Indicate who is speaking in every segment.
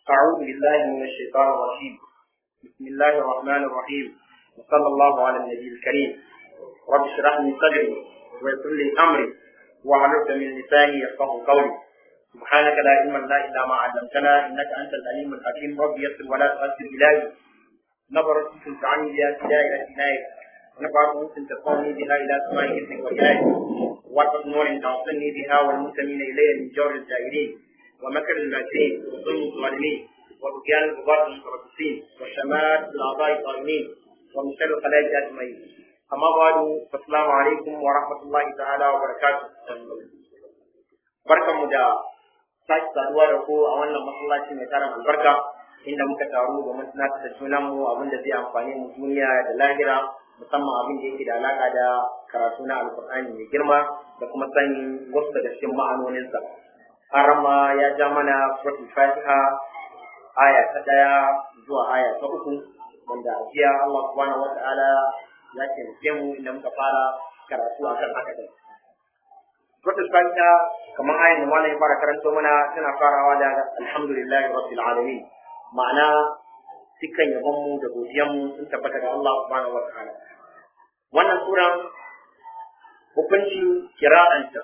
Speaker 1: أعوذ بالله من الشيطان الرجيم بسم الله الرحمن الرحيم وصلى الله على النبي الكريم رب اشرح لي صدري ويسر لي أمري واحلل من لساني يفقه قولي سبحانك لا علم لنا إلا ما علمتنا إنك أنت العليم الحكيم رب يسر ولا تؤثر إلهي نظرت تنفعني بها هداية عناية ونفعت ممكن تقومني بها إلى سماء إذنك وإلهي واربط نور توصلني بها والمنتمين إلي من جور الجاهلين ومكر الماكرين وظلم الظالمين وبكيان الغبار المتربصين وشمات الأعضاء الظالمين ومن شر الخلائق أجمعين أما بعد فالسلام عليكم ورحمة الله تعالى وبركاته barkan mu da sake saduwa da ku a wannan masallaci mai tarin albarka inda muka taru domin tunatar da junan mu abin da zai amfani mu duniya da lahira musamman abin da yake da alaka da karatu na alkur'ani mai girma da kuma sanin wasu daga cikin ma'anoninsa harama ya ja mana suratul fatiha aya ta daya zuwa aya ta uku wanda a jiya Allah subhanahu wata'ala ya taimake mu inda muka fara karatu akan haka din suratul fatiha kamar ayan da malam ya fara karanto mana tana farawa da alhamdulillahi rabbil alamin ma'ana dukkan yabon mu da godiyan mu sun tabbata ga Allah subhanahu wata'ala wannan suran hukuncin kira'anta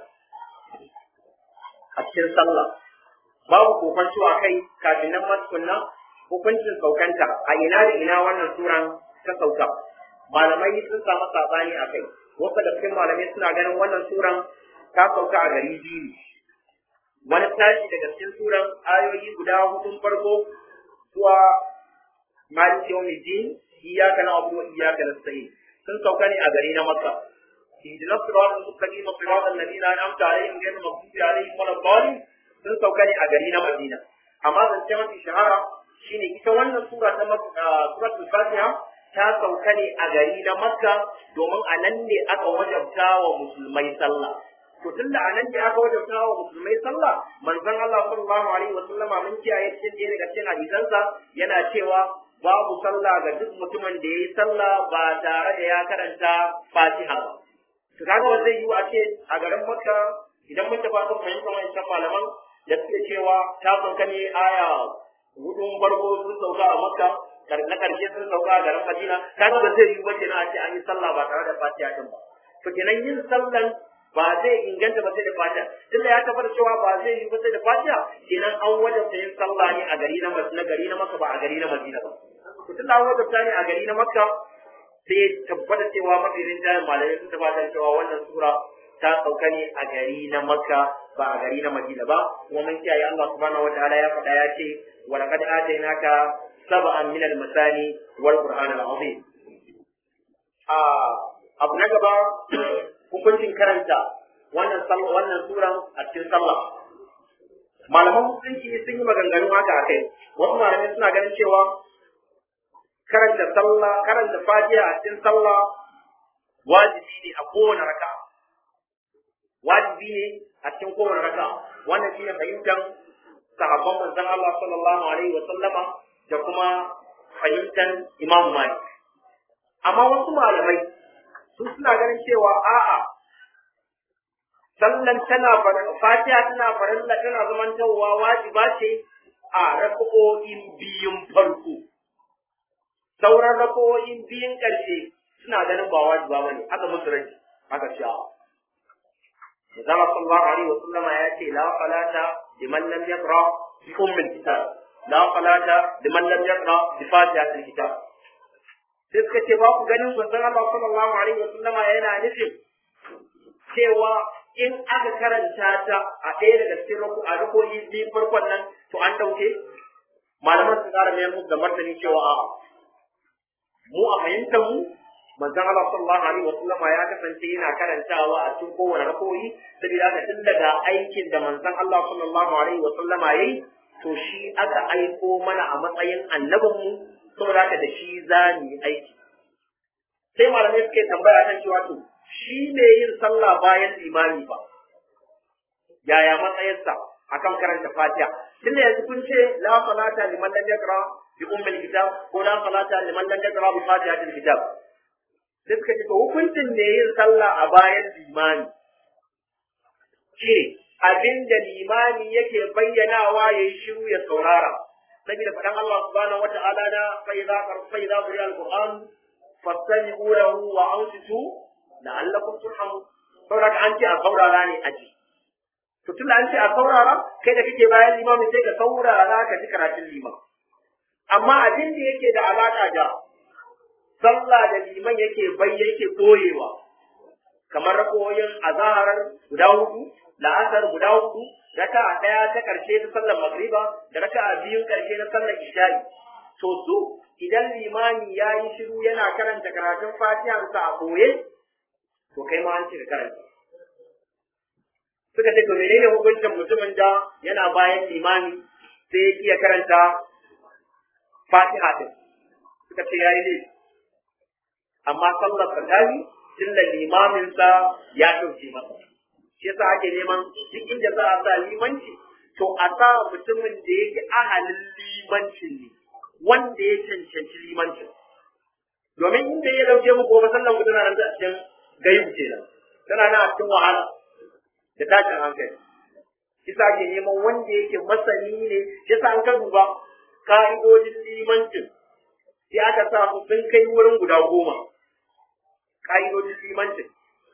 Speaker 1: a cikin sallah babu kokonto a kai kafin nan matukunna hukuncin saukanta a ina da ina wannan suran ta sauka malamai sun samu sabani a kai wasu da cikin malamai suna ganin wannan suran ta sauka a gari biyu wani tashi daga cikin suran ayoyi guda hudun farko zuwa maliki yawmiddin iyyaka na'budu wa iyyaka nasta'in sun sauka ne a gari na makka اهدنا الصراط المستقيم صراط الذين انعمت عليهم غير المغضوب عليهم ولا الضالين sun sauka ne a gari na Madina amma zance mafi shahara shine ita wannan sura ta suratul Fatiha ta sauka ne a gari na Makka domin a nan ne aka wajabta wa musulmai sallah to tunda a nan ne aka wajabta wa musulmai sallah manzon Allah sallallahu alaihi wa sallama mun kiyaye cikin ɗaya daga cikin hadisansa yana cewa babu sallah ga duk mutumin da yayi sallah ba tare da ya karanta Fatiha ba to kaga ba zai yi a ce a garin Makka idan mun tafi kan fahimtar wancan malaman da suke cewa ta sauka ne aya hudun farko sun sauka a Makka na karshe sun sauka a garin Madina kaga ba zai yi ba kenan a ce an yi sallah ba tare da Fatiha din ba to kenan yin sallan ba zai inganta ba sai da Fatiha tunda ya tabbata cewa ba zai yi ba sai da Fatiha kenan an wajabta yin sallah ne a gari na na gari na Makka ba a gari na Madina ba to tunda an wajabta ne a gari na Makka sai tabbata cewa mafi rinjayen malamai sun tabbata cewa wannan sura ta sauka ne a gari na makka ba a gari na madina ba kuma mun kiyaye Allah subhanahu wataala ya faɗa ya ce wa laqad atainaka sab'an min al-masani wal qur'an al-azim a abu na gaba hukuncin karanta wannan wannan suran a cikin sallah malaman musulunci sun yi maganganu haka akai wasu malamai suna ganin cewa karanta sallah karanta fatiha a cikin sallah wajibi ne a kowane raka wajibi ne a cikin kowane raka wannan shine fahimtar sahabban manzon Allah sallallahu alaihi wa sallama da kuma fahimtar Imam Malik amma wasu malamai su suna ganin cewa a'a sallan tana fatiha tana farilla tana zamantowa wajiba ce a raka'o'in biyun farko sauran rakowoyin biyun ƙarshe suna ganin ba wajiba bane aka musu rai aka sha Zama sallallahu alaihi wa sallama ya ce la salata liman lam yaqra bi ummil kitab la salata liman lam yaqra bi fatihatil kitab sai suka ce ba ku ganin manzon Allah sallallahu alaihi wa sallama yana nufin cewa in aka karanta ta a ɗaya daga cikin rako a rakoyi biyun farkon nan to an dauke malaman su ƙara mayar musu da martani cewa a'a mu a fahimtar mu manzon Allah sallallahu alaihi wasallam ya kasance yana karantawa a cikin kowane rakoyi saboda haka tun daga aikin da manzon Allah sallallahu alaihi wasallam yayi to shi aka aiko mana a matsayin annabin mu saboda haka da shi za mu yi aiki sai malamai suke tambaya kan cewa to shi ne yin sallah bayan imami ba yaya matsayinsa akan karanta fatiha tunda yanzu kun ce la salata liman lam yaqra bi ummil kitab ko la salata liman lam yaqra bi fatihatil kitab sai suka ce to hukuncin ne yin sallah a bayan limani shi abin da limami yake bayyanawa yayi shiru ya saurara saboda faɗan Allah subhanahu wata'ala na fa idza fa idza quriya al-qur'an fastami'u lahu wa ansitu la'allakum turhamun saboda an ce a saurara ne aji to tun an ce a saurara kai da kake bayan limami sai ka saurara ka ji karatun liman amma abin da yake da alaka da sallah da liman yake bai yake koyewa kamar rakoyin azaharar guda hudu la'asar guda hudu raka a ɗaya ta ƙarshe ta sallar magriba da raka a biyun ƙarshe na sallar isha'i to su idan limani ya yi shiru yana karanta karatun fatihansa a koye to kai ma an ce ka karanta suka ce to menene hukuncin mutumin da yana bayan limami sai ya iya karanta fatiha din suka ce yayi ne amma sallar sa tayi tunda limamin sa ya dauke masa shi yasa ake neman duk inda za a sa limanci to a sa mutumin da yake ahalin limancin ne wanda ya cancanci limancin domin inda ya dauke mu gobe sallan ku tana nan a cikin gayu kenan tana nan a cikin wahala da tashin hankali kisa ke neman wanda yake masani ne yasa an ka duba ka'idodin limancin sai aka sa su sun kai wurin guda goma ka'idodin limancin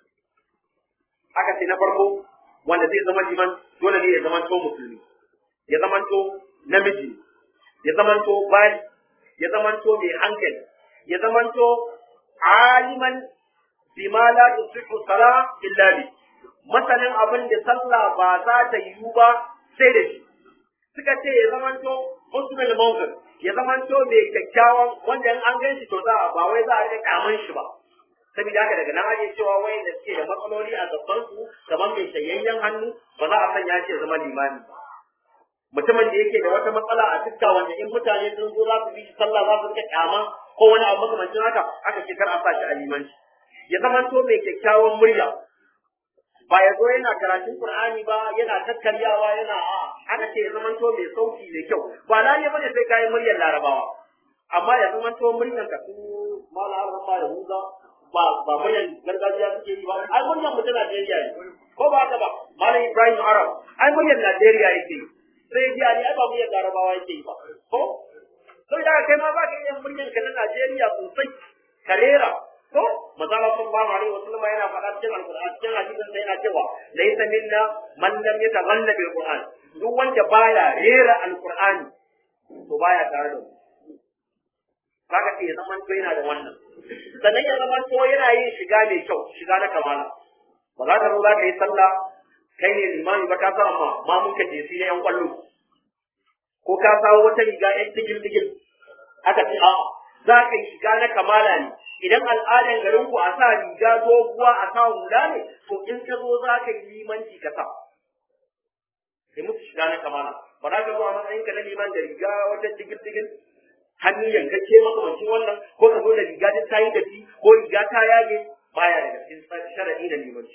Speaker 1: aka ce na farko wanda zai zama liman dole ne ya zama to musulmi ya zama to namiji ya zama to bali ya zama to mai hankali ya zama to aliman bima la tusihu sala illa bi masanin abin da sallah ba za ta yiwu ba sai da shi suka ce ya zamanto muslim mawqif ya zamanto mai kyakkyawan wanda in an gan shi to za ba wai za a rika kamun shi ba saboda haka daga nan ake cewa wai da suke da matsaloli a gaban su kamar mai shayayyen hannu ba za a sanya shi ya zama limami ba mutumin da yake da wata matsala a fuska wanda in mutane sun zo za su bi shi sallah za su rika kyama ko wani abu makamancin haka aka ce kar a sa shi a limanci ya zamanto mai kyakkyawan murya ba ya zo yana karatun Qur'ani ba yana kakkaryawa yana a aka ce ya zamanto mai sauti mai kyau ba lalle bane sai kai muryar Larabawa amma ya zamanto muryar ka su mala arba ba ya huza ba ba muryar gargajiya suke yi ba ai muryar mutum Najeriya ne ko ba haka ba malam Ibrahim Arab ai muryar Najeriya yake yi sai ji ali ai ba muryar Larabawa yake yi ba ko sai da kai ma ba ka yin muryar ka na Najeriya sosai karera ko mazala sallallahu alaihi wasallam yana faɗa cikin alqur'ani cikin hadisin sai yana cewa laysa minna man lam yataghanna bil qur'an duk wanda baya rera alqur'ani to baya tare da mu kaga sai ya zama to yana da wannan sannan ya zama to yana yin shiga mai kyau shiga na kamala ba za ka zo za ka yi sallah kai ne limami ba ka sa amma ma mun ka jesi na yan kwallo ko ka sawo wata riga yan digil digil aka ce a'a za ka yi shiga na kamala ne idan al'adan garin ku a sa riga doguwa a sa hula ne to in ka zo za ka yi limanci ka sa kai musu shiga na kamala ba za ka zo a matsayin ka na liman da riga wata digil digil hannu yankacce makamancin wannan ko ka zo da riga ta tayi da ko riga ta yage baya daga cikin sharadi da limanci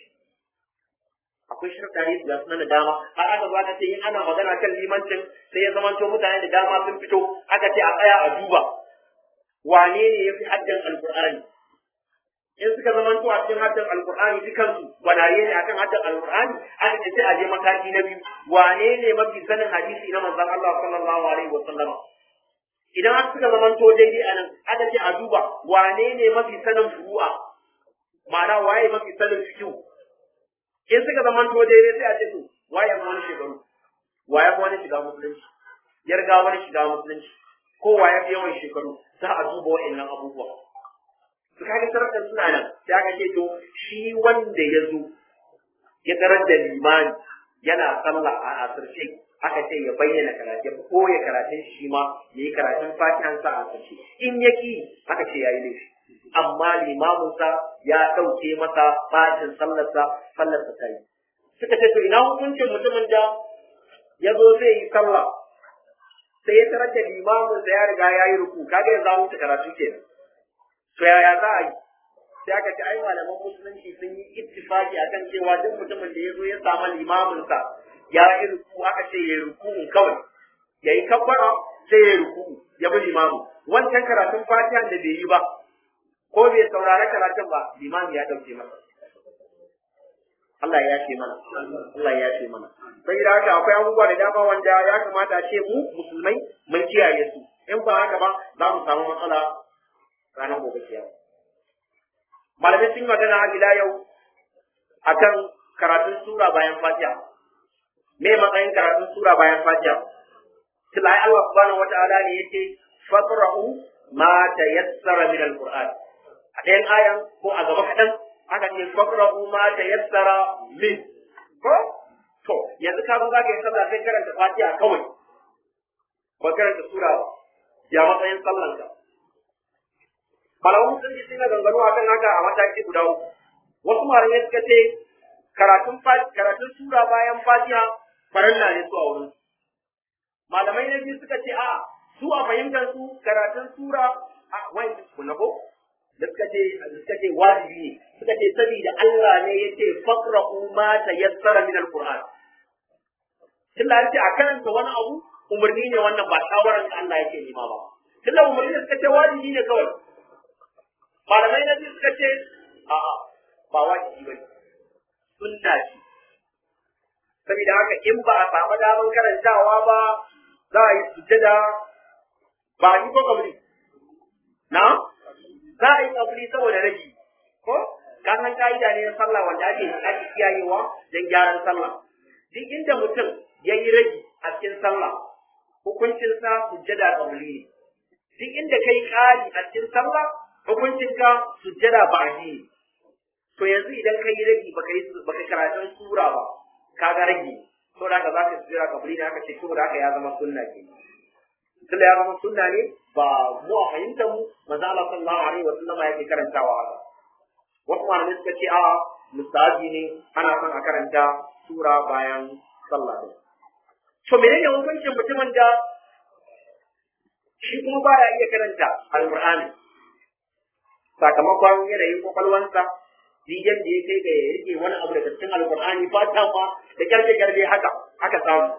Speaker 1: akwai shirɗari da suna da dama har aka zo aka ce in ana magana kan limancin sai ya zamanto mutane da dama sun fito aka ce a tsaya a duba wane ne ya fi haddan alkur'ani in suka zamanto a cikin haddan alkur'ani dukansu gwanaye ne akan haddan alkur'ani aka ce sai a je mataki na biyu wane ne mafi sanin hadisi na manzon Allah sallallahu alaihi wa sallama idan aka suka zamanto daidai a nan aka ce a duba wane ne mafi sanin furu'a ma'ana waye mafi sanin fikihu in suka zamanto daidai sai a ce to waye fi wani shekaru waye fi wani shiga musulunci ya riga wani shiga musulunci ko waye fi yawan shekaru za a duba wa'annan abubuwa su kaga sarakan suna nan sai aka ce to shi wanda ya zo ya tarar da limani yana sallah a asirce aka ce ya bayyana karatun ko ya karatun shi ma ya yi karatun fatihansa a asirce in ya ki aka ce ya yi laifi amma limaminsa ya ɗauke masa bacin sallarsa sallarsa ta yi suka ce to ina hukuncin mutumin da ya zo zai yi sallah sai ya tarar da limamin da ya riga ya yi ruku kaga ya zamu ta karatu kenan to yaya za a yi sai aka ce ai malaman musulunci sun yi ittifaki akan cewa duk mutumin da ya zo ya samu limamin sa ya yi ruku aka ce ya yi ruku kawai ya yi kabbara sai ya yi ruku ya bi limamin wancan karatun fatihan da bai yi ba ko bai saurari karatun ba limami ya dauke masa Allah ya yafe mana Allah ya yafe mana sai da haka akwai abubuwa da dama wanda ya kamata a ce mu musulmai mun kiyaye su in ba haka ba za mu samu matsala ranar gobe kiyama malamai sun yi magana har ila yau akan karatun sura bayan fatiha me matsayin karatun sura bayan fatiha tilai Allah subhanahu wataala ne yace faqra'u ma tayassara min alquran a ɗayan ayan ko a gaba kaɗan aka ce faqra'u ma tayassara min ko to yanzu ka zo zaka yi sallah sai karanta fatiha kawai ba karanta sura ba ya matsayin sallan ka malamu sun ji suna gangano akan haka a mataki guda uku wasu malamai suka ce karatun karatun sura bayan fatiha farilla ne su a wurin malamai na biyu suka ce a su a fahimtar su karatun sura a wani ku na ko da suka ce suka ce wajibi ne suka ce saboda Allah ne ya ce faqra'u ma tayassara min alquran tunda an ce a karanta wani abu umarni ne wannan ba shawaran da Allah yake nema ba tunda umarni ne suka ce wajibi ne kawai malamai na biyu suka ce a'a ba wajibi bane sunna ce saboda haka in ba a samu damar karantawa ba za a yi sujjada ba a yi ko kabri na za a yi kabri saboda rage ko kan san ka'ida ne na sallah wanda ake ake kiyayewa don gyaran sallah duk inda mutum ya yi rage a cikin sallah hukuncinsa sujjada kabri ne duk inda kai ƙari a cikin sallah hukuncinka sujjada ba'di ne to yanzu idan kai rage baka yi baka karatun sura ba kaga rage to da haka zaka sujjada kabri ne aka ce to da haka ya zama sunna ke tunda ya zama sunna ne ba mu a fahimtar mu manzo Allah sallallahu alaihi wa sallama yake karantawa haka wasu malamai suka ce a mustahabi ne ana son a karanta sura bayan sallah din to menene hukuncin mutumin da shi kuma baya iya karanta alqur'ani sakamakon yanayin kwakwalwansa digen da ya kai ga ya rike wani abu daga cikin alkur'ani fata ma da kyarke kyarke haka aka samu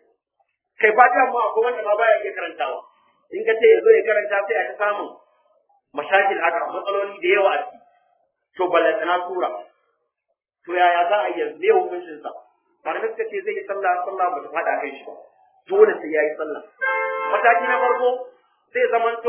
Speaker 1: kai fata ma akwai wanda ma baya iya karantawa in ka ce ya zo ya karanta sai a ta samun mashakil haka matsaloli da yawa a ciki to ballantana sura to yaya za a yi yanzu ne hukuncin sa malamai suka ce zai yi sallah sallah ba ta faɗa kai shi ba dole sai ya yi sallah mataki na farko zai zamanto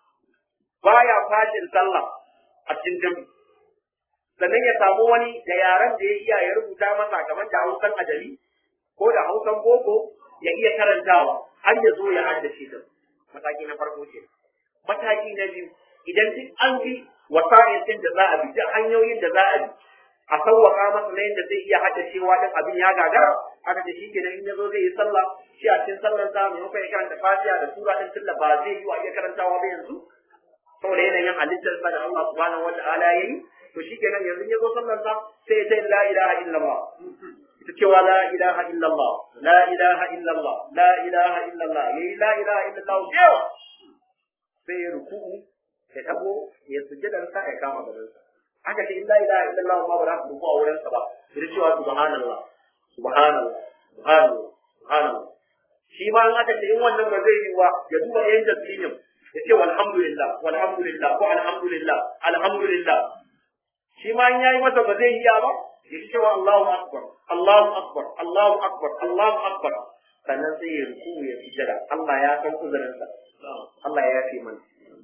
Speaker 1: baya fashin sallah a cikin jami'i sannan ya samu wani da yaren da ya iya ya rubuta masa kamar da hausan ajali ko da hausan boko ya iya karantawa har ya zo ya haddace ta mataki na farko ce mataki na biyu idan duk an bi wasa'in din da za a bi duk hanyoyin da za a bi a sauwaka masa na yadda zai iya haddacewa din abin ya gagara aka ce shi kenan in ya zo zai yi sallah shi a cikin sallar sa maimakon ya karanta fatiha da sura din tunda ba zai yi wa iya karantawa ba yanzu saboda yanayin halittar sa da Allah subhanahu wata'ala ya yi to shi kenan yanzu ya zo sallar sa sai ya ce la ilaha illallah ita cewa la ilaha illallah la ilaha illallah la ilaha illallah yayi la ilaha illallah yawa sai ya ruku'u ya tabo ya sujjada sa ya kama gaban sa aka ce in la ilaha illallah ma ba za ku ruku a wurin sa ba sai cewa subhanallah subhanallah subhanallah subhanallah shi ma in aka ce in wannan ba zai yi wa ya duba yayin tasbihin ya ce walhamdulillah walhamdulillah ko alhamdulillah alhamdulillah shi ma in yayi masa ba zai yi ba ya ce cewa Allahu akbar Allahu akbar Allahu akbar Allahu akbar sannan sai ya ruku ya sujada Allah ya san uzurinsa Allah ya yafe mana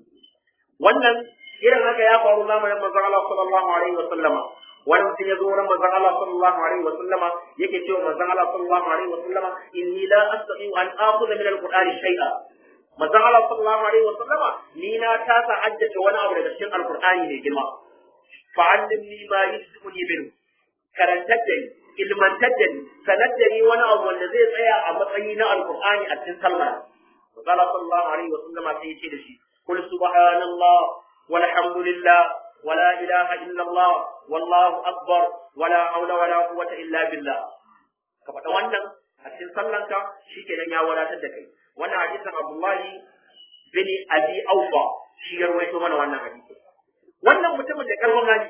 Speaker 1: wannan irin haka ya faru zamanin manzon Allah sallallahu alaihi wa sallama wani mutum ya zo wurin manzon Allah sallallahu alaihi wa sallama yake cewa manzon Allah sallallahu alaihi wa sallama inni la astati'u an akhudha min al-qur'ani shay'a manzon Allah sallallahu alaihi wa sallama ni na tasa haddace wani abu daga cikin alqur'ani ne girma fa'allimni ma yusbuni minhu karantar da ni ilmantar da ni sanar da ni wani abu wanda zai tsaya a matsayi na alqur'ani a cikin sallah manzon Allah sallallahu alaihi wa sallama sai ya ce da shi قل سبحان الله والحمد لله ولا إله إلا الله والله أكبر ولا حول ولا قوة إلا بالله كفتا wannan a cikin sallanka shikenan ya wadatar da kai wannan hadisin Abdullahi bin Abi Aufa shi ya rawaito mana wannan hadisi wannan mutumin da karfin hali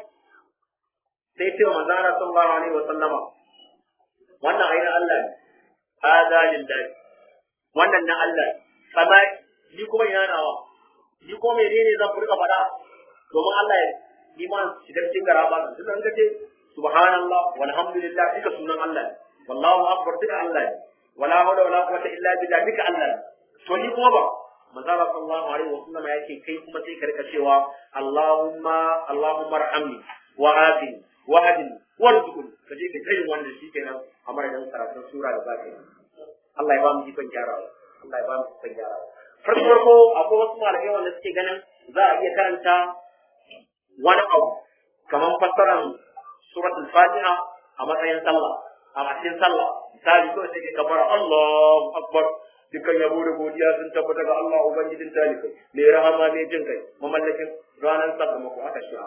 Speaker 1: sai ya ce wa manzo Allah sallallahu alaihi wa sallama wannan aina Allah ne hada lillahi wannan na Allah sama ni kuma ina nawa ni ko menene zan furka faɗa domin Allah ya iman shigar cikin gara ba tun an kace subhanallah walhamdulillah duka sunan Allah ne wallahu akbar duka Allah ne wala hawla wala quwwata illa billah duka Allah ne to ni kuma ba manzo Allah sallallahu alaihi wasallam yake kai kuma sai ka rika cewa Allahumma Allahumma arhamni wa afini wa hadini warzuqni kaje ka tayin wannan shikenan a madadin karatun sura da zaka yi Allah ya ba mu ikon gyarawa Allah ya ba mu ikon gyarawa farko farko akwai wasu malamai wanda suke ganin za a iya karanta wani abu kamar fassaran suratul fatiha a matsayin sallah a matsayin sallah misali kawai sai ka kabara Allahu akbar dukkan yabo da godiya sun tabbata ga Allah ubangijin talikai mai rahama mai jin kai mamallakin ranar sakamako aka shi'a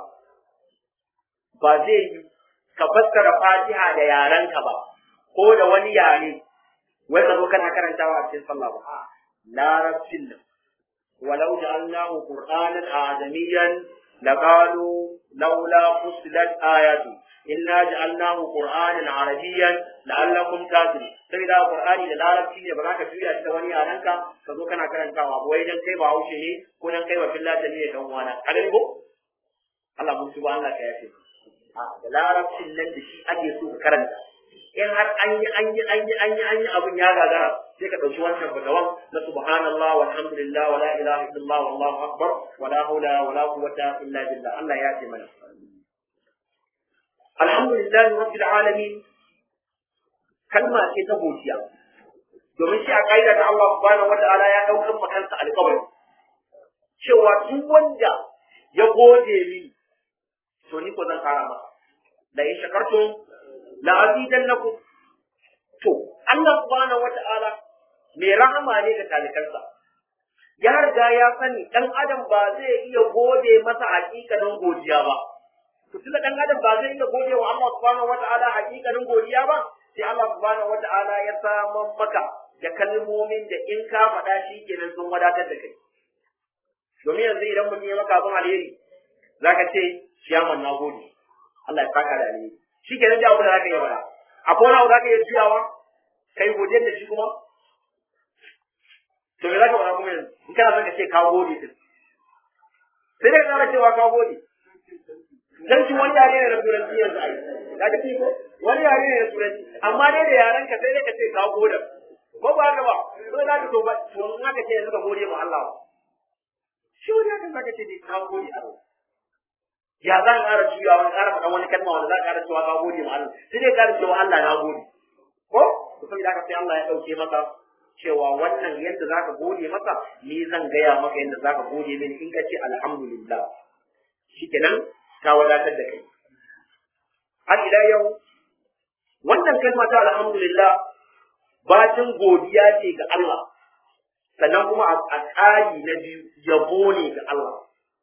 Speaker 1: ba zai yi ka fassara fatiha da yarenka ba ko da wani yare wai ka zo kana karantawa a cikin sallah ba larabcin nan walau ja'alnahu qur'anan ajamiyan laqalu laula fusilat ayatu inna ja'alnahu qur'anan arabiyyan la'allakum taqilun sai da qur'ani da larabci ne ba za ka tuya shi da wani yarenka ka zo kana karantawa ba wai dan kai ba haushe ne ko dan kai ba fillata ne dan wana a gani ko Allah mun tuba Allah ka yafe da larabcin nan da shi ake so ka karanta in har an yi an yi an yi an yi an yi abin ya gagara sai ka ɗauki wancan fatawan na subhanallah walhamdulillah wala ilaha illallah wallahu akbar wala hawla wala quwwata illa billah Allah ya ce mana alhamdulillah rabbil alamin kalma ce ta godiya domin shi a kaida da Allah subhanahu wata'ala ya daukar makansa alƙawari cewa duk wanda ya gode mini to ni ko zan kara masa la in shakartum la azidannakum to Allah subhanahu wata'ala mai rahama ne ga talikansa ya riga ya sani dan adam ba zai iya gode masa hakikanin godiya ba to tunda dan adam ba zai iya gode wa Allah subhanahu wata'ala hakikanin godiya ba sai Allah subhanahu wata'ala ya saman maka da kalmomin da in ka faɗa shi kenan sun wadatar da kai domin yanzu idan mutum ya maka abin alheri zaka ce ciyaman na gode Allah ya saka da alheri shi kenan da abin da zaka yi bara akwai wani abu zaka iya juyawa kai godiyar da shi kuma to me zaka bara kuma yanzu in kana son ka ce ka gode din sai dai ka cewa ka gode dan shi wani yare ne na turanci yanzu ai ka ga ko wani yare ne na turanci amma dai da yaran ka sai dai ka ce ka gode ko ba haka ba to za ka to ba to in aka ce yanzu ka gode ma Allah shi wani haka zaka ce dai ka gode Allah ya za ka ƙara juyawa wani ƙara faɗan wani kalma wanda za ka ƙara cewa ka gode ma Allah sai dai ƙara cewa Allah na gode ko to saboda haka sai Allah ya ɗauke maka cewa wannan yadda za ka gode masa ni zan gaya maka yadda za ka gode mini in ka ce alhamdulillah shikenan ta wadatar da kai har ila yau wannan kalma ta alhamdulillah bacin godiya ce ga Allah sannan kuma a tsari na biyu yabo ne ga Allah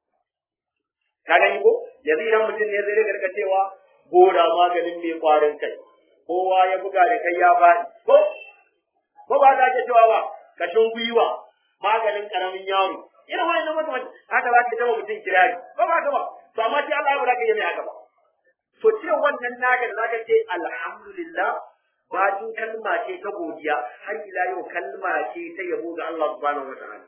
Speaker 1: ka gani ko yanzu idan mutum ne zai rika cewa gora maganin mai kwarin kai kowa ya buga da kai ya faɗi ko ko ba ta ke cewa ba kashin gwiwa maganin karamin yaro irin wani na mutum haka za ka zama mutum kirari ko ba ka ba to amma sai Allah ya bada ka yi mai haka ba to ce wannan naka da zaka ce alhamdulillah bacin kalma ce ta godiya har ila yau kalma ce ta yabo ga Allah subhanahu wa ta'ala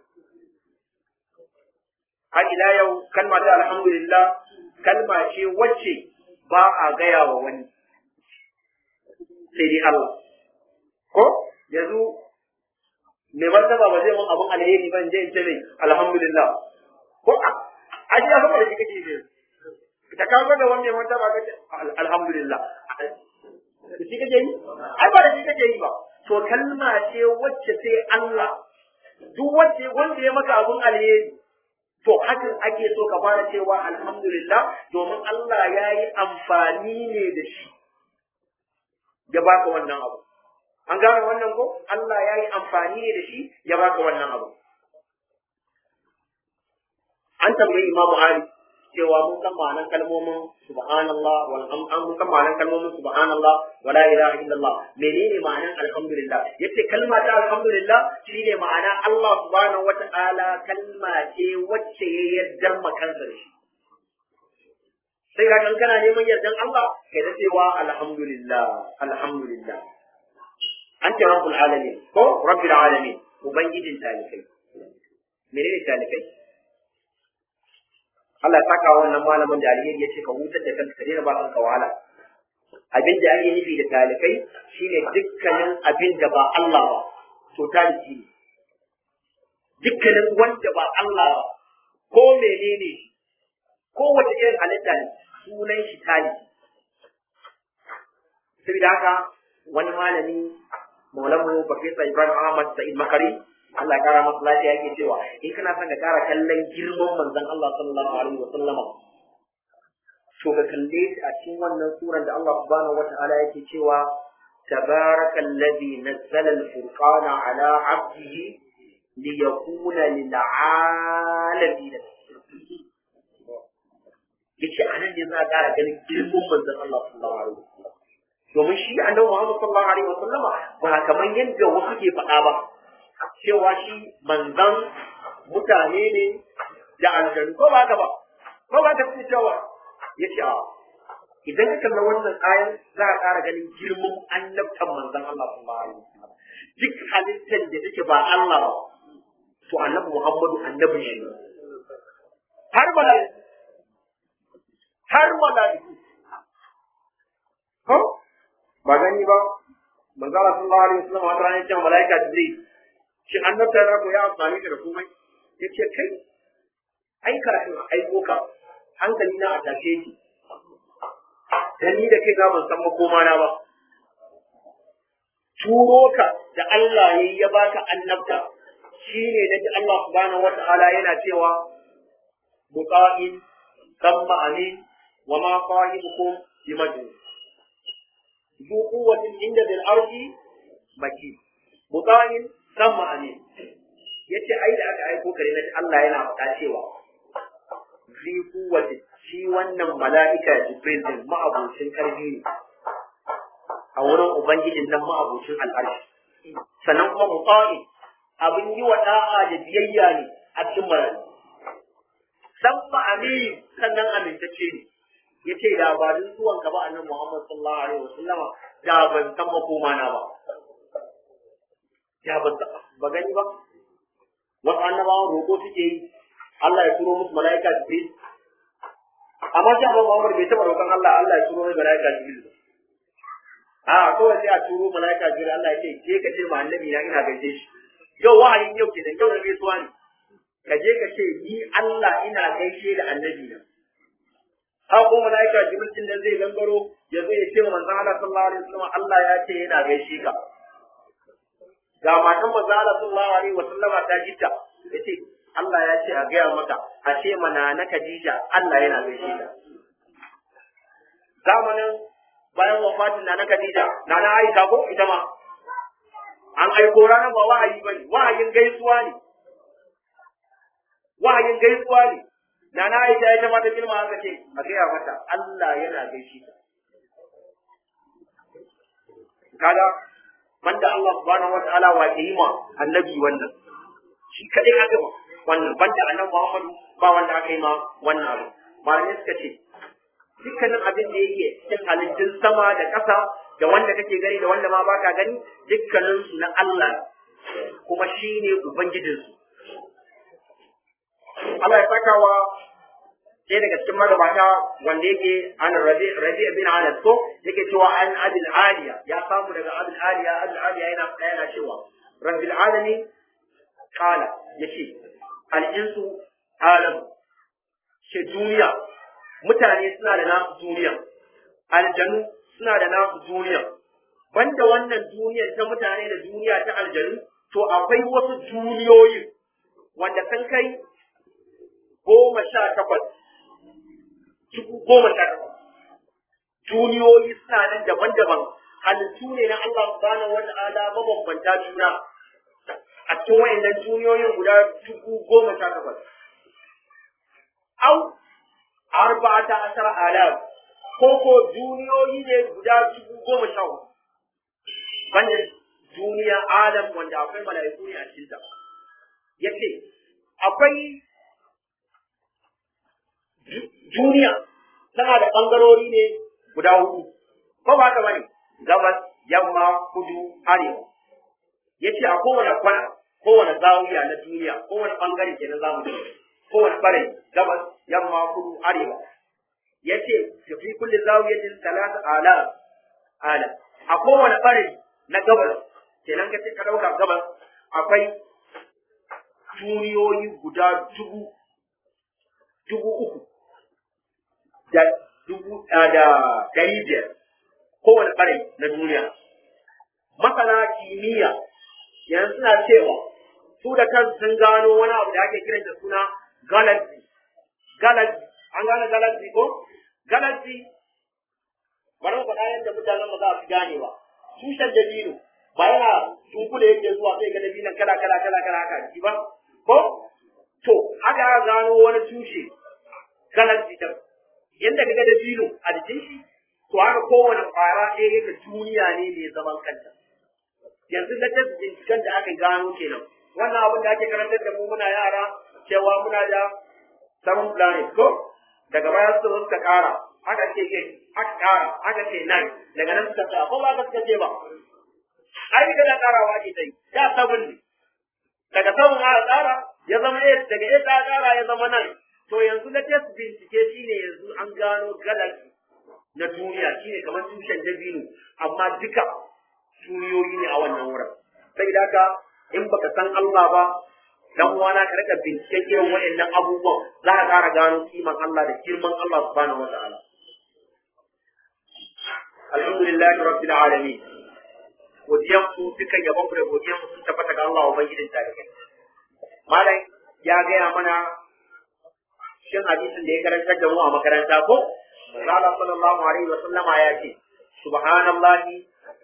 Speaker 1: har ila yau kalma ta alhamdulillah kalma ce wacce ba a gaya wa wani sai dai Allah ko yanzu mai martaba ba zai mun abun alheri ban je in ce mai alhamdulillah ko a a ji sama da shi kake ne da ka ga wani mai martaba ka ce alhamdulillah da shi kake yi ai ba da shi kake yi ba to kalma ce wacce sai Allah duk wacce wanda ya maka abun alheri to hakan ake so ka fara cewa alhamdulillah domin Allah ya yi amfani ne da shi ya baka wannan abu an gane wannan ko Allah ya yi amfani ne da shi ya baka wannan abu an tambayi Imam Ali cewa mun san ma'anar kalmomin subhanallah wal an mun san ma'anar kalmomin subhanallah wala ilaha illallah menene ma'anar alhamdulillah yace kalma ta alhamdulillah shine ma'ana Allah subhanahu wata'ala kalma ce wacce ya yardar makansa da shi sai ga kan kana neman yardan Allah kai da cewa alhamdulillah alhamdulillah anta rabbul alamin ko rabbil alamin ubangijin talikai menene talikai Allah ya saka wannan malamin da alheri ya ce ka hutar da kanka ka daina ba kanka wahala abin da ake nufi da talikai shine dukkanin abin da ba Allah ba to taliki ne dukkanin wanda ba Allah ba ko menene ko wata irin halitta ne sunan shi taliki saboda haka wani malami maulamu Professor Ibrahim Ahmad Sa'id Makari Allah ya kara masa lafiya yake cewa in kana son ka kara kallon girman manzon Allah sallallahu alaihi wa sallama to ka kalle shi a cikin wannan suran da Allah subhanahu wa ta'ala yake cewa تبارك الذي نزل الفرقان على عبده ليكون للعالمين yace anan ne za a ƙara ganin girman manzon Allah sallallahu alaihi wasallam domin shi annabi Muhammad sallallahu alaihi wasallama ba kamar yadda wasu ke faɗa ba cewa shi manzon mutane ne da aljanu ko ba ka ba ko ba ka fi cewa yace a idan ka kalla wannan ayan za a ƙara ganin girman annabtan manzon Allah sallallahu alaihi wasallam duk halittar da take ba Allah ba to annabi Muhammadu annabi shi har mala'iku har mala'iku ko ba gani ba manzo Allah sallallahu alaihi wasallam wata rana ce mala'ika Jibril shi annabta na ko ya amfani da komai yace kai ai kafin aiko ka hankali na a tashe ki dan ni da kai ga ban san makoma na ba turo ka da Allah yayi ya baka annabta shine naji Allah subhanahu wata'ala yana cewa muqa'in kamma amin wa ma sahibukum bimajnun ذو قوة عند ذي الأرض مكين مطاع ثم أمين yace ai da aka aiko kare na Allah yana faɗa cewa fi kuwati shi wannan mala'ika Jibril din ma'abucin karfi ne a wurin ubangijin nan ma'abucin al'arshi sannan kuma muta'i abin yi wa da'a da biyayya ne a cikin mala'ika dan amin sannan amintacce ne ya ce da ba dun zuwan ka ba annabi Muhammad sallallahu alaihi wasallam da ban san makoma na ba ya ban ba gani ba wasu annabawan roƙo suke yi Allah ya turo musu mala'ika Jibril amma sai Annabi Muhammad bai taɓa roƙon Allah Allah ya turo mai mala'ika Jibril a kawai sai a turo mala'ika Jibril Allah ya ce je ka ce ma annabi na ina gaishe shi yau wahayin yau kenan yau da gaisuwa ne ka je ka ce ni Allah ina gaishe da annabi na haka kuma malaika jibril din da zai gangaro ya zo ya ce wa manzon Allah sallallahu alaihi wasallam Allah ya ce yana gaishe ka ga matan manzon Allah sallallahu alaihi wasallama ta jita yace Allah ya ce a gaya maka a ce mana na Khadija Allah yana gaishe ta zamanin bayan wafatin na na Khadija na na Aisha ko ita ma an aiko ranar ba wahayi bane wahayin gaisuwa ne wahayin gaisuwa ne na na aisha ya mata girma haka ce a gaya mata Allah yana gaishe ta kaga banda Allah subhanahu wataala wa ke yi ma annabi wannan shi kadai aka ma wannan banda annabi Muhammadu ba wanda aka yi ma wannan abu malamai suka ce dukkanin abin da yake cikin halittun sama da ƙasa da wanda kake gani da wanda ma baka gani dukkanin su na Allah kuma shine ubangijinsu Allah ya saka wa sai daga cikin magabata wanda yake an rabi rabi bin anas ko yake cewa an abil aliya ya samu daga abil aliya abil aliya yana yana cewa rabbil alamin qala yace al insu alam shi duniya mutane suna da nasu duniya aljanu suna da nasu duniya banda wannan duniyar ta mutane da duniya ta aljanu to akwai wasu duniyoyi wanda kan kai goma sha takwas dubu goma sha takwas duniyoyi suna nan daban-daban halittu ne na Allah subhanahu wa ta'ala mabambanta juna a cikin wayannan duniyoyin guda dubu goma sha takwas au arba'ata ashara alaf ko ko duniyoyi ne guda dubu goma sha hudu banda duniya alam wanda akwai mala'iku ne a cikinta yace akwai duniya tana da ɓangarori ne guda hudu ko ba haka bane gabas yamma kudu arewa yace a kowane kwana kowane zawiya na duniya kowane ɓangare ke na zamani kowane ɓarai gabas yamma kudu arewa yace fi kulli zawiyatin talata ala alam a kowane ɓare na gabas kenan ka ce ka ɗauka gabas akwai duniyoyi guda dubu dubu uku da dubu da ɗari biyar kowane ɓare na duniya masana kimiyya yanzu suna cewa su da kansu sun gano wani abu da ake kiran da suna galaxy galaxy an gane galaxy ko galaxy bari mu faɗa yadda mutanen ba za su gane ba tushen dabino ba yana tunkule yake zuwa sai ga dabinon kala kala kala kala haka ji ba ko to haka aka gano wani tushe galaxy din yadda kaga dabino a jikin shi to haka kowane ƙwara ɗaya yake duniya ne mai zaman kanta yanzu na ta binciken da aka gano kenan wannan abin da ake karantar da mu muna yara cewa muna da seven planet ko daga baya su suka kara aka ce eight aka kara aka ce nine daga nan suka tsaya ko ba ka suka ce ba ai daga da karawa ake ta yi da seven ne daga seven aka kara ya zama eight daga eight aka kara ya zama nine to yanzu na test bincike shine yanzu an gano galaxy na duniya shine kamar tushen dabino amma duka duniyoyi ne a wannan wurin sai da haka in baka san Allah ba dan uwana ka rika binciken irin waɗannan abubuwan za ka ƙara gano kiman Allah da girman Allah subhanahu wa ta'ala alhamdulillahi rabbil alamin godiyan ku dukan yabon ku da godiyan ku sun tabbata ga Allah ubangijin tarihi malam ya gaya mana shin hadisin da ya karantar da mu a makaranta ko Allah sallallahu alaihi wa sallama ya ce subhanallahi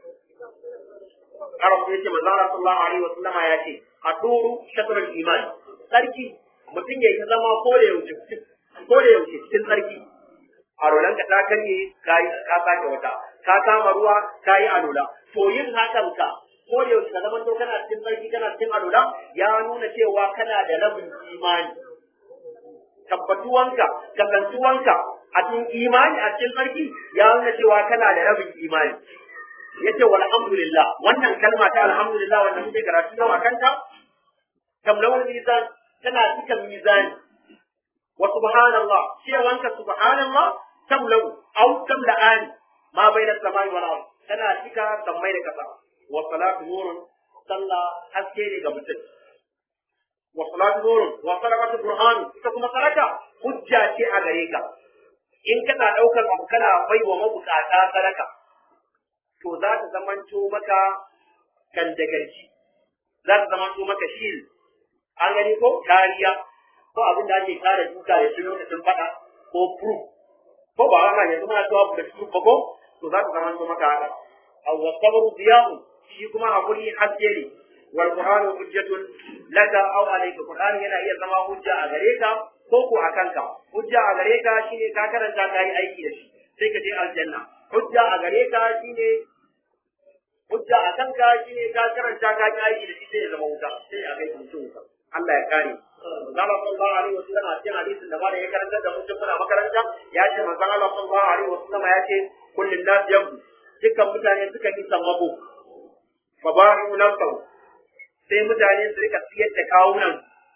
Speaker 1: Arab ya ce manzo Allah sallallahu alaihi wa sallama ya ce aduru shatrul iman sarki mutum ya yi zama ko da yaushe ko da yaushe cikin sarki arolan ka ta kanye kai ka sake wata ka kama ruwa kai alola to yin hakan ka ko da yaushe ka zama to kana cikin sarki kana cikin alola ya nuna cewa kana da rabin imani tabbatuwanka kasantuwanka a cikin imani a cikin sarki ya nuna cewa kana da rabin imani yace walhamdulillah wannan kalma ta alhamdulillah wanda muke karatu nawa kanta tamlawul mizan tana cika mizani wa subhanallah cewanka subhanallah tamlau au tamla'ani ma baina samai wal ard tana cika sammai da kasa wa salatu nurun sallah haske ne ga mutum wa salatu nurun wa sadaqatu burhan ita kuma sadaka hujja ce a gare ka in kana daukar abu kana bai wa mabukata sadaka to za ta zamanto maka kandagarci za ta zamanto maka shield an gani ko kariya ko abin da ake kare duka da shi lokacin fada ko proof ko ba haka yanzu muna cewa da proof ba ko to za ta zamanto maka haka aw wasabru diya'u shi kuma hakuri haske ne wal qur'anu hujjatun laka aw alayka qur'an yana iya zama hujja a gare ka ko ko a kanka hujja a gare ka shine ka karanta ka yi aiki da shi sai ka je aljanna hujja a gare ka shine hujja a kanka shine ka karanta ka yi aiki da shi sai ya zama wuta sai a kai mutum wuta Allah ya kare Zama sallallahu alaihi wa sallam a cikin hadisin da ba da ya karanta da mutum muna makaranta ya ce manzon Allah sallallahu alaihi wa sallam ya ce kullun nas yabu dukkan mutane suka yi sammako fa ba'u nafsahu sai mutane su rika siyar da kawunan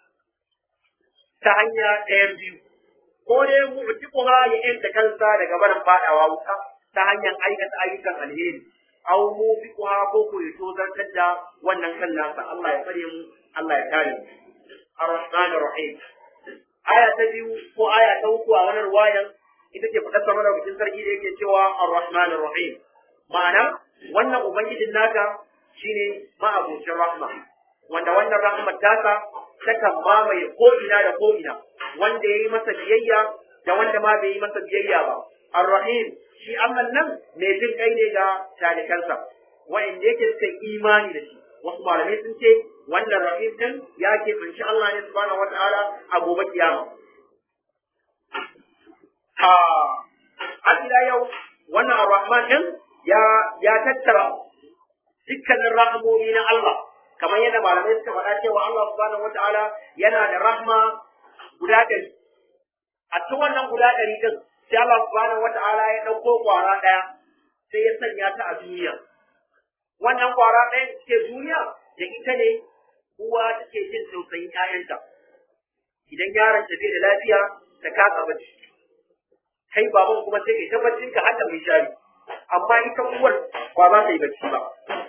Speaker 1: ta hanya ɗayan biyu ko dai mu'tiquha ya yanta kansa daga barin fadawa wuta ta hanyar aikata ayyukan alheri aw mubiquha ko ko ya tozartar da wannan kan nasa Allah ya tsare mu Allah ya kare mu ar-rahman ar-rahim aya ta biyu ko aya ta uku a wannan ruwayan ita ce fadar sama da bikin sarki da yake cewa ar-rahman ar-rahim ma'ana wannan ubangijin naka shine ma'abucin rahma wanda wannan rahmar tasa takan mamaye ko ina da ko ina wanda ya yi masa biyayya da wanda ma bai yi masa biyayya ba ar-rahim shi Allah nan mai jin kai ne ga talikansa wa'inda yake suka imani da shi wasu malamai sun ce wannan rahim din ya ke kunshi Allah ne subhanahu wata'ala a gobe kiyama a har ila yau wannan ar-rahman din ya ya tattara dukkanin rahmomi na Allah kamar yadda malamai suka faɗa cewa Allah subhanahu wata'ala yana da rahma guda ɗari a cikin wannan guda ɗari din sai Allah subhanahu wata'ala ya ɗauko ƙwara ɗaya sai ya sanya ta a duniya wannan ƙwara ɗaya ke duniya da ita ne uwa take jin tausayin ƴaƴanta idan yaron ta bai da lafiya ta kasa bacci kai baban kuma sai kai tabbacin ka hada mai shari amma ita uwar ba za ta yi bacci ba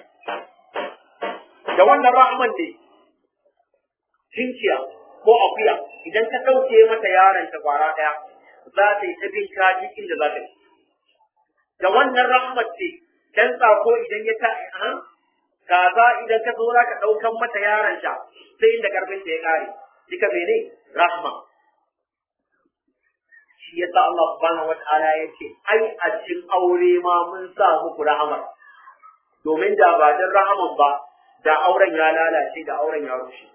Speaker 1: da wannan rahman ne cinciya ko akuya idan ka ɗauke mata yaron ta kwara ɗaya za ta yi ta bin kaji inda za ta yi da wannan rahmat ce dan tsako idan ya ta kaza idan ka zo za ka ɗaukan mata yaron ta sai inda karfin ta ya ƙare duka mene rahma shi yasa Allah subhanahu wata'ala ya ce ai a cikin aure ma mun sa muku rahama domin da ba dan rahaman ba da auren ya lalace da auren ya rushe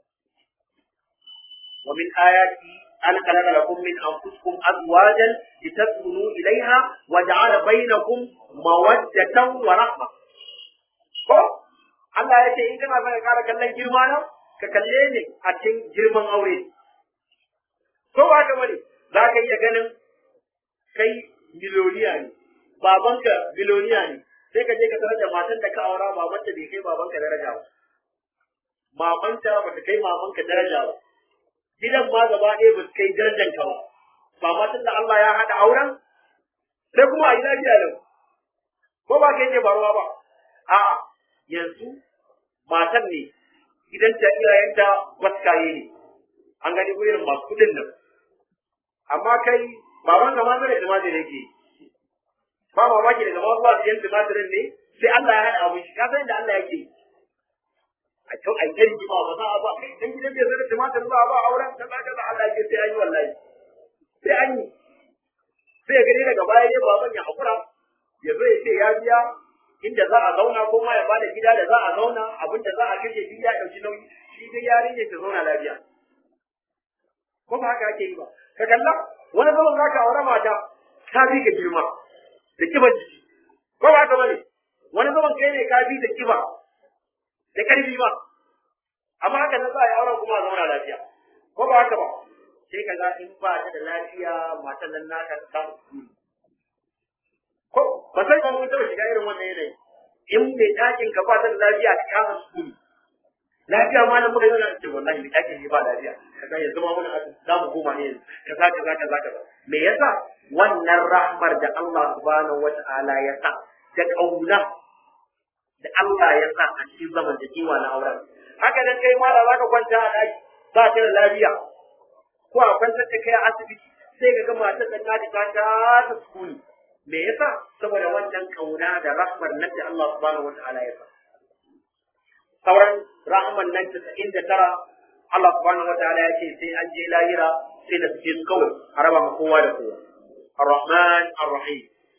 Speaker 1: wa min ayati an khalaqa lakum min anfusikum azwajan litaskunu ilayha wa ja'ala bainakum mawaddatan wa rahma ko Allah ya ce in kana son ka kara kallon girma na ka kalle ni a cikin girman aure ko ba ka bane za ka iya ganin kai miloniya ne babanka miloniya ne sai ka je ka tarar da matan da ka aura babanta bai kai babanka daraja ba mamanta ba ta kai mamanka daraja ba gidan ma gaba ɗaya ba su kai darajan ka ba ba matan da Allah ya haɗa auren sai kuma a yi lafiya lau ko ba kai ne faruwa ba a'a yanzu matan ne gidanta iyayenta gwaskaye ne an gani irin masu kuɗin nan amma kai baban ka ma zai tumatir yake ba mamaki daga ma zuwa siyan tumatirin ne sai Allah ya haɗa abin shi ka san da Allah yake a kyau a yi rigima ba za a ba kai dan gidan bai zai tumatir ba a ba auren kaza kaza Allah yake sai an yi wallahi sai an yi sai ya gani daga baya ne baban ya hakura ya zo ya ce ya biya inda za a zauna ko ma ya bada gida da za a zauna abin da za a kashe shi ya ɗauki nauyi shi dai yarinya ta zauna lafiya ko ba haka ake yi ba ka kalla wani zaman za ka aure mata ka bi ka girma da kiba jiki ko ba haka bane wani zaman kai ne ka bi da kiba da karfi ba amma haka nan za a yi auren kuma a zauna lafiya ko ba haka ba sai ka ga in ba ta da lafiya matan nan naka ta samu ko ba sai ba mun taɓa shiga irin wannan yanayi in mai ɗakin ka ba ta da lafiya ka kama sukuni lafiya ma nan muka yi wannan ce wallahi mai ɗakin ne ba lafiya kaga yanzu ma muna za mu koma ne kaza kaza kaza kaza me yasa wannan rahmar da Allah subhanahu wata'ala ya sa da kauna da Allah ya sa a cikin zaman da kiwa na auren haka nan kai ma da zaka kwanta a ɗaki ba ta da lafiya ko a kwantar da kai a asibiti sai ka ga matar da ta ta ta sukuni me yasa saboda wannan kauna da rahmar nan da Allah subhanahu wata'ala ya sa sauran rahman nan tasa'in da tara Allah subhanahu wataala ya ce sai an je lahira sai da suke su kawai a raba ma kowa da kowa ar-rahman ar-rahim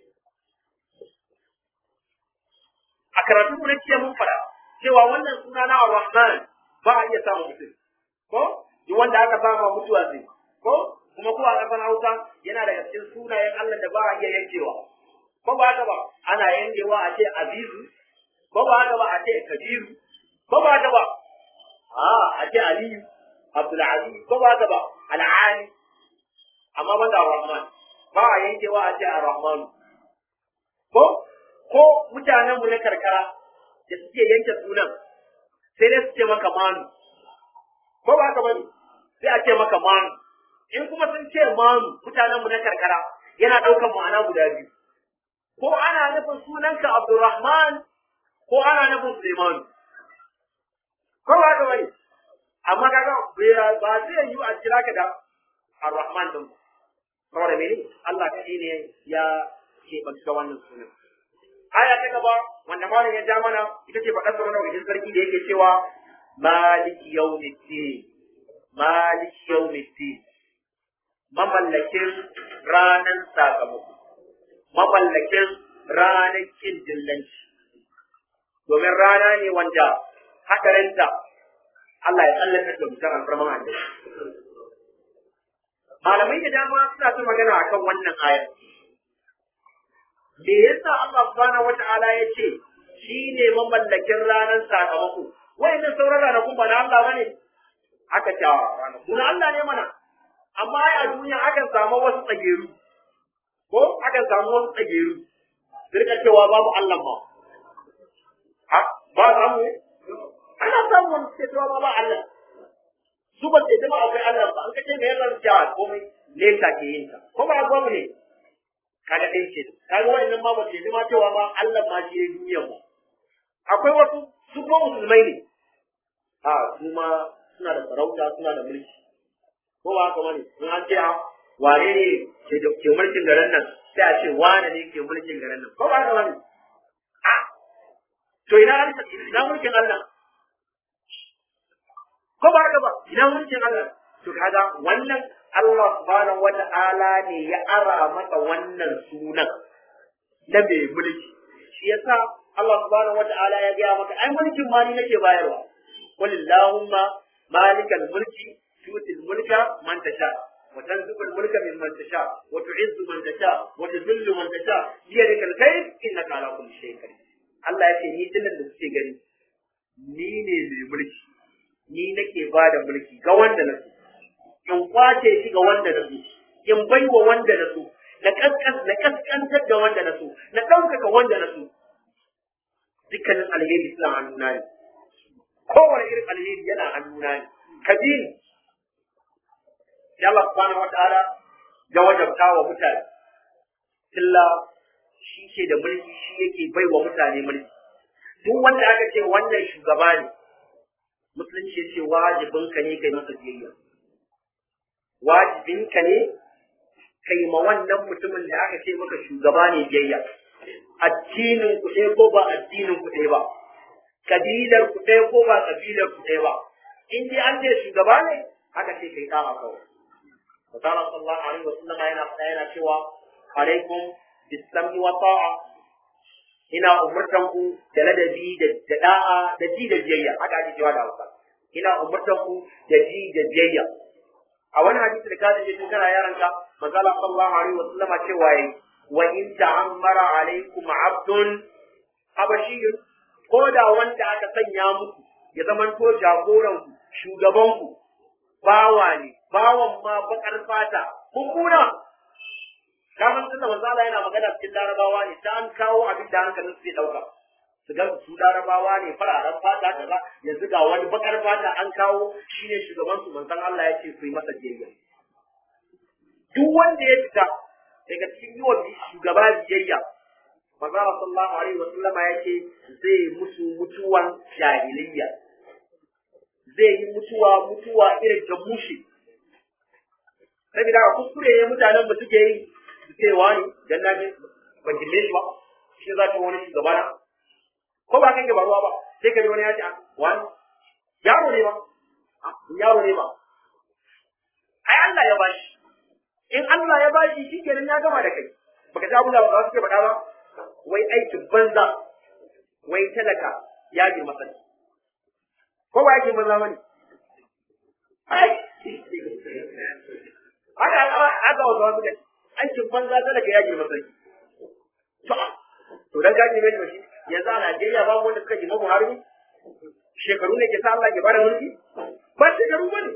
Speaker 1: a karatun mu na jiya mun fara cewa wannan suna na ar-rahman ba a iya samun mutum ko duk wanda aka sama mutuwa zai ko kuma ko a ƙasar Hausa yana daga cikin sunayen Allah da ba a iya yankewa ko ba haka ba ana yankewa a ce azizu ko ba haka ba a ce kabiru ko ba haka ba a a ce aliyu abdulaziz ko ba haka ba al'ali amma ban da rahman ba a yankewa a ce ar-rahman ko ko mutanen mu na karkara da suke yanke sunan sai dai su ce maka manu ko ba haka bane sai a ce maka manu in kuma sun ce manu mutanen mu na karkara yana ɗaukan ma'ana guda biyu ko ana nufin sunanka Abdulrahman ko ana nufin Suleiman ko ba haka bane amma kaga ba zai yi a kira ka da Ar-Rahman din saboda mene Allah kaɗai ne ya keɓanta wannan sunan aya ta gaba wanda malam ya ja mana ita ce faɗar sauran wajen sarki da yake cewa maliki yawmiddin maliki yawmiddin mamallakin ranan sakamako mamallakin ranar kin dillanci domin rana ne wanda hadarinta Allah ya tsallaka da mutum alfarman annabi malamai da dama suna ta magana akan wannan ayar me yasa Allah subhanahu wata'ala ya ce shi ne mamallakin ranar sakamako wayannan sauran ranakun ba na Allah bane aka ce ranakun Allah ne mana amma ai a duniya akan samu wasu tsageru ko akan samu wasu tsageru rika cewa babu Allah ma ha ba samu ana samu wani suke cewa babu Allah su ba sai jama'a akwai Allah ba an kace me yasa cewa komai ne ta ke yin ta ko ba babu ne kaga dai ce kaga wannan ma ba ce ma cewa ma Allah ma shi ya duniya ba akwai wasu su ko musulmai ne a su ma suna da sarauta suna da mulki ko ba haka bane in an ce wane ne ke ke mulkin garin nan sai a ce wane ne ke mulkin garin nan ko ba haka bane a to ina ina mulkin Allah ko ba haka ba ina mulkin Allah to kaga wannan Allah subhanahu wata'ala ne ya ara masa wannan sunan na mai mulki shi yasa Allah subhanahu wata'ala ya gaya maka ai mulkin ma ni nake bayarwa walillahumma malikal mulki tutil mulka man tasha wa tanzilul mulka mimman tasha wa tu'izzu man tasha wa tudhillu man tasha biyadikal khair innaka ala kulli shay'in qadir Allah ya ce ni dinnan da kuke gani ni ne mai mulki ni nake ba da mulki ga wanda na so in kwace shi ga wanda na so in baiwa wanda na so na kaskan na kaskantar da wanda na so na ɗaukaka wanda na so dukkanin alheri suna hannuna ne kowane irin alheri yana hannuna ne kabiri sai Allah subhanahu wataala ya wajabta wa mutane illa shi ke da mulki shi yake baiwa mutane mulki duk wanda aka ce wannan shugaba ne musulunci ce wajibinka ne kai masa biyayya wajibinka ne kai ma wannan mutumin da aka ce maka shugaba ne biyayya addinin ku ɗaya ko ba addinin ku ɗaya ba kabilar ku ɗaya ko ba kabilar ku ɗaya ba in dai an ce shugaba ne aka ce kai ɗa'a kawai Masala sallallahu alaihi wa sallam yana faɗa yana cewa alaikum bisami wa ta'a ina umurtan ku da ladabi da da'a da ji da biyayya haka ake cewa da Hausa ina umurtan ku da ji da biyayya a wani hadisi da kaje tun kana yaranka manzala sallallahu alaihi wasallam cewa yayi wa in ta'ammara alaikum abdun habashiyyun ko da wanda aka sanya muku ya zaman to jagoran ku shugaban ku bawa ne bawan ma bakar fata mummuna kaman tunda manzala yana magana cikin larabawa ne ta an kawo abin da hankalin su ya dauka su ga su larabawa ne fararen fata kaza yanzu ga wani bakar fata an kawo shine shugaban su manzon Allah ya ce ku yi masa biyayya duk wanda ya fita daga cikin yi wa shugaba biyayya manzon Allah sallallahu alaihi wa sallama ya ce zai musu mutuwan jahiliyya zai yi mutuwa mutuwa irin ta mushe saboda kuskure ne mutanen mu suke yi su ce wani dan na ji ban girme shi ba shi za ta wani shugaba na ko ba kan ruwa ba sai ka ji wani ya ce wani yaro ne ba yaro ne ba ai Allah ya bashi in Allah ya bashi shi kenan ya gama da kai baka ji abin da ba suke faɗa ba wai aikin banza wai talaka ya girma sani ko ba aikin banza bane ai haka haka wasu wasu kai aikin banza talaka ya girma sani to dan gaji ne ba shi yanzu a Najeriya babu wanda suka girma Buhari ne shekaru ne ke sa Allah ke bada mulki ba shekaru bane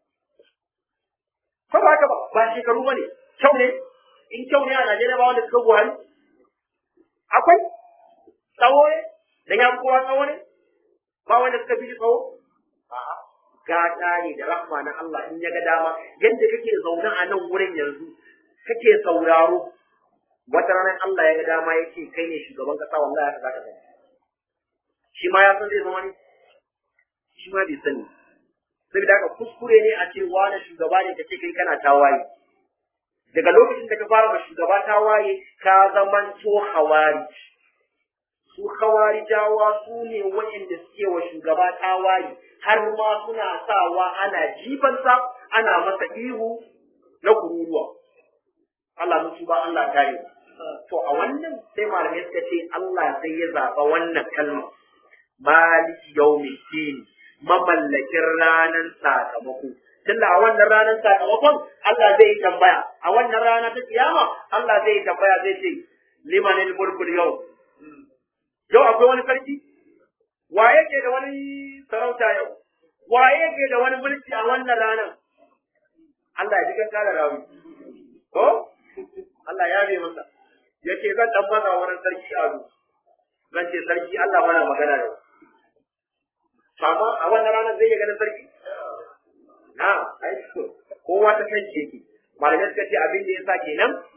Speaker 1: ko ba haka ba ba shekaru bane kyau ne in kyau ne a Najeriya ba wanda suka Buhari akwai tsawo ne dan ya kowa tsawo ne ba wanda suka fi tsawo a'a gata ne da rahma na Allah in ya ga dama yadda kake zaune a nan wurin yanzu kake sauraro wata ranar Allah ya ga dama ya ce kai ne shugaban kasa wallahi haka zaka zama shi ma ya san zai zama ne shi ma bai sani saboda haka kuskure ne a ce wani shugaba ne kace kai kana tawaye daga lokacin da ka fara ma shugaba tawaye ka zaman to hawari su hawarijawa su ne waɗanda suke wa shugaba tawaye har ma suna sawa ana jifansa ana masa ihu na kururuwa Allah musu ba Allah kare to a wannan sai malamai suka ce Allah sai ya zaɓa wannan kalma maliki yawmiddin mamallakin ranar sakamako tunda a wannan ranar sakamakon Allah zai yi tambaya a wannan rana ta kiyama Allah zai yi tambaya zai ce limanil mulkul yau yau akwai wani sarki wa yake da wani sarauta yau wa yake da wani mulki a wannan ranar Allah ya ji kan kala rawi ko Allah ya bi masa yake zan dan maza wani sarki a zan ce sarki Allah mana magana da amma a wannan ranar zai ganin sarki na ai kowa ta kan yake malamai suka ce abin da yasa kenan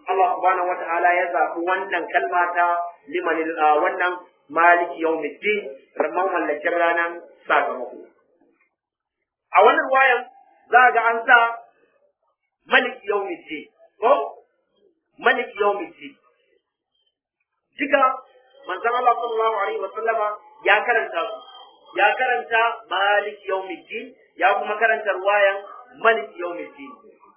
Speaker 1: Allah subhanahu wata'ala ya zaɓi wannan kalma ta liman wannan maliki yawmiddin ramman mallakin ranar sakamako a wannan wayan za ga an sa maliki yawmiddin ko maliki yawmiddin duka manzon Allah sallallahu alaihi wa sallama ya karanta su ya karanta maliki yawmiddin ya kuma karanta ruwayan maliki yawmiddin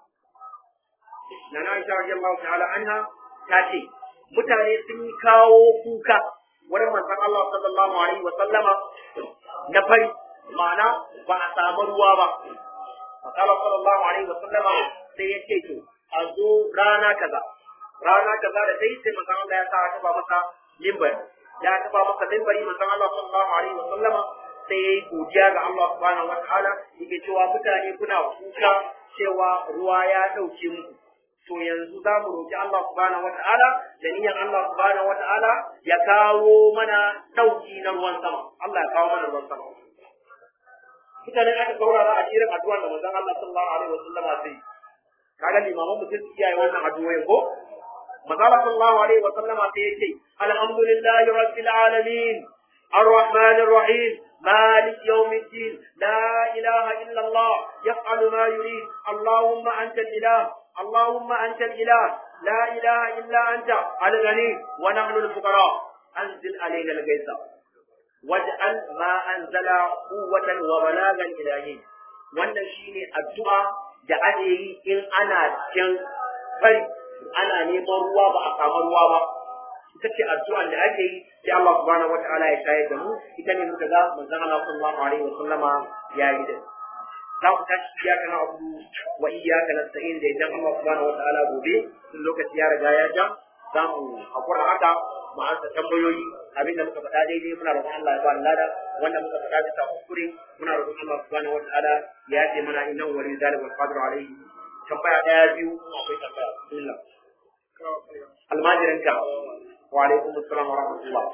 Speaker 1: Nana Aisha radiyallahu ta'ala anha ta ce mutane sun yi kawo kuka wurin manzon Allah sallallahu alaihi wa sallama na fari ma'ana ba a samu ruwa ba Allah sallallahu alaihi wa sallama sai ya ce to a zo rana kaza rana kaza da dai sai manzon Allah ya sa a taba masa limbari ya taba masa limbari manzon Allah sallallahu alaihi wa sallama sai ya yi godiya ga Allah subhanahu wa ta'ala yake cewa mutane kuna kuka cewa ruwa ya dauke muku to yanzu za mu roƙi Allah subhanahu wata'ala da niyyar Allah subhanahu wata'ala ya kawo mana ɗauki na ruwan sama Allah ya kawo mana ruwan sama mutane aka saurara a cikin addu'ar da manzon Allah sallallahu alaihi wasallam sai kaga limaman mutum su kiyaye wannan addu'o'in ko manzon Allah sallallahu alaihi wasallam sai yace alhamdulillahi rabbil alamin الرحمن الرحيم مالك يوم الدين لا إله إلا الله يفعل ما يريد اللهم أنت الإله اللهم أنت الإله لا إله إلا أنت الغني ونحن الفقراء أنزل علينا الغيث واجعل ما أنزل قوة وبلاغا إلهي wannan shine addu'a da ake yi in ana cikin fari ana neman ruwa ba a samu ruwa ba ita ce addu'an da ake yi sai Allah subhanahu wataala ya shayar da mu ita ne muka ga manzon Allah sallallahu alaihi wa sallama ya yi da za ku tashi iyaka na abu wa iyaka na sa'in da idan Allah subhanahu wataala gobe sun lokaci ya riga ya ja za mu hakura haka mu ansa tambayoyi abinda muka faɗa daidai muna roƙon Allah ya ba lada wanda muka faɗa bisa kuskure muna roƙon Allah subhanahu wataala ya yafe mana innan wali zalim wal qadir alaihi tambaya daya biyu akwai tambaya bismillah almajiranka wa alaikum assalam wa rahmatullah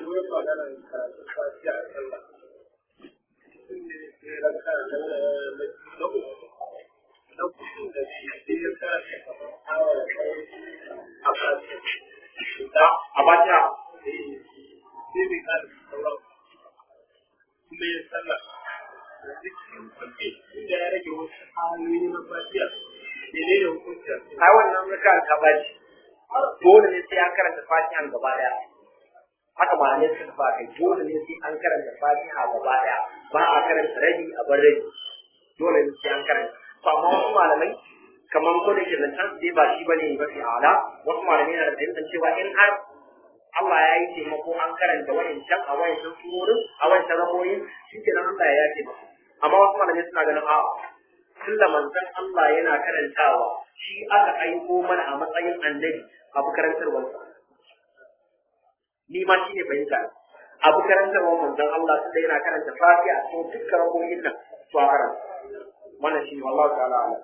Speaker 1: a bata ai wannan zaka ka baci dole ne sai an karanta fatihan gaba daya haka malamai suka fa kai dole ne sai an karanta fatiha gaba daya ba a karanta rabi a bar rabi dole ne sai an karanta to amma wasu malamai kamar ko da ke zancen sai ba shi bane mafi ala wasu malamai na da fahimtar cewa in har Allah ya yi taimako an karanta wayancan a wayancan surorin a wayancan ramoyin shi ke nan Allah ya yace maka amma wasu malamai suna ganin a tunda manzon Allah yana karantawa shi aka aiko mana a matsayin annabi abu karantarwarsa ni ma shi ne fahimta abu karantarwar manzon Allah tunda yana karanta fatiha a cikin dukkan ramoyin nan to a karanta wannan shi ne wallahu ta'ala ala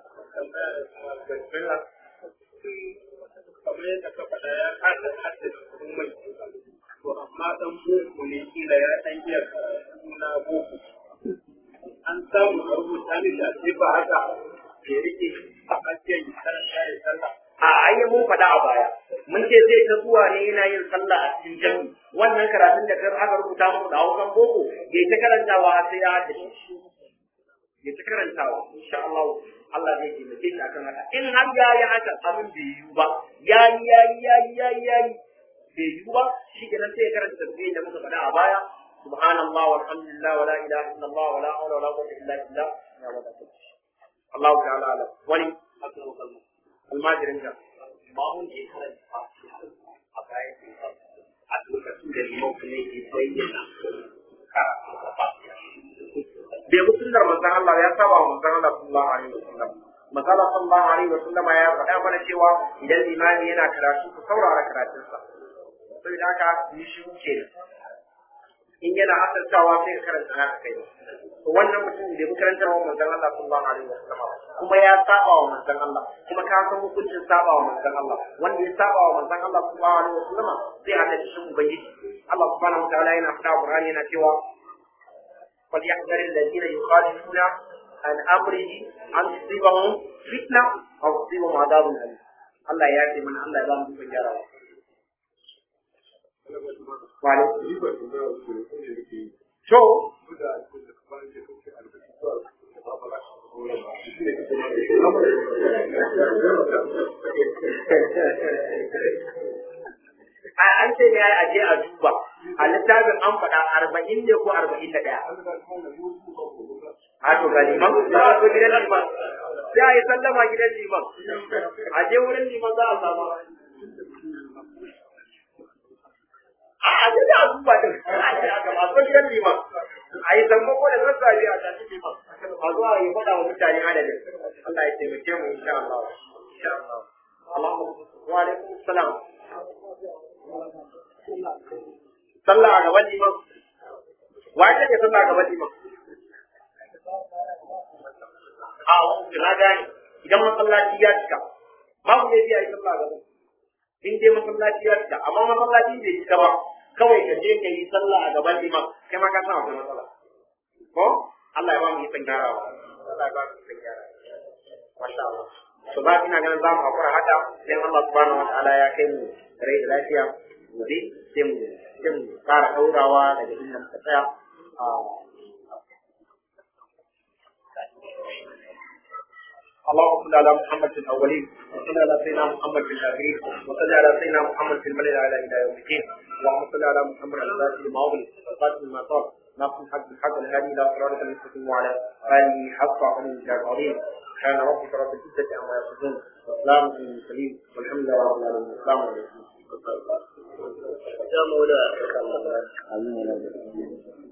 Speaker 2: kamar yadda ka faɗa ya kasa haddasa komai to amma dan boko ne kila ya dan iya karatu na boko an samu a rubuta ne da sai ba haka ya rike a ajiyar ya karanta ya sallah
Speaker 1: a ayyan mun faɗa a baya mun ce zai ta zuwa ne yana yin sallah a cikin jami wannan karatun da kar aka rubuta mu da hausan boko ya ta karantawa har sai ya haddace ya ta karantawa insha Allah Allah zai taimake shi akan haka in har ya yi haka abin bai yiwu ba ya yi ya yi ya yi ya yi ya yi bai yiwu ba shi kenan sai ya karanta tasbih da muka faɗa a baya subhanallah walhamdulillah wala ilaha illallah wala hawla wala quwwata illa billah ya wadata Allah ta'ala ala wani almajirin ka
Speaker 2: ba mun je karanta fatiha a bayan a lokacin da limau ne ke bayyana karatu da fatiha
Speaker 1: bai bi sunnar manzon Allah ya saba wa manzon Allah sallallahu alaihi wasallam manzon Allah sallallahu alaihi wasallam ya faɗa mana cewa idan limami yana karatu ku saurara karatunsa saboda haka yi shi ke in yana asartawa sai ka karanta naka kai to wannan mutum bai bi karantar wa manzon Allah sallallahu alaihi wasallam kuma ya saba wa manzon Allah kuma ka san hukuncin saba wa manzon Allah wanda ya saba wa manzon Allah sallallahu alaihi wasallam sai a tafi shi ubangiji Allah subhanahu wa ta'ala yana faɗa Qur'ani yana cewa فليحذر الذين يخالفون عن امره ان تصيبهم فتنه او تصيبهم عذاب اليم Allah ya yafe mana Allah ya ba mu ikon gyarawa wa alaikum to an ce ne a je a duba a littafin an faɗa arba'in ne ko arba'in da ɗaya a to ga liman za a zo gidan liman sai a yi sallama gidan liman a je wurin liman za a samu a a je a duba din a je a gaba so gidan liman a yi sammako da sassafe a tafi liman a zo a yi faɗa wa mutane adadin Allah ya taimake mu insha Allah insha Allah Allahumma wa alaikum salam sallah a gaban liman wa ya take sallah a gaban liman a na gane idan masallaci ya cika babu ne biya yi sallah a gaban in dai masallaci ya cika amma masallaci bai cika ba kawai ka je ka yi sallah a gaban liman kai ma ka san akwai matsala ko Allah ya ba mu yi san gyarawa Allah ya ba mu yi san gyarawa masha Allah to ba ina ganin za mu hakura haka sai Allah subhanahu wa ta'ala ya kai mu rai da lafiya gobe sai mu sai mu fara daurawa daga inda muka tsaya اللهم صل على محمد في الاولين وصل على سيدنا محمد في الاخرين وصل على سيدنا محمد في الملل على الى يوم الدين اللهم صل على محمد الفاتح لما اغلق والقاتل لما صار ناصر الحق بالحق الهادي الى صراطك المستقيم وعلى اله حق عن العظيم سبحان ربك رب العزه عما يصفون وسلام على المرسلين والحمد لله رب العالمين السلام عليكم
Speaker 3: يا مولاي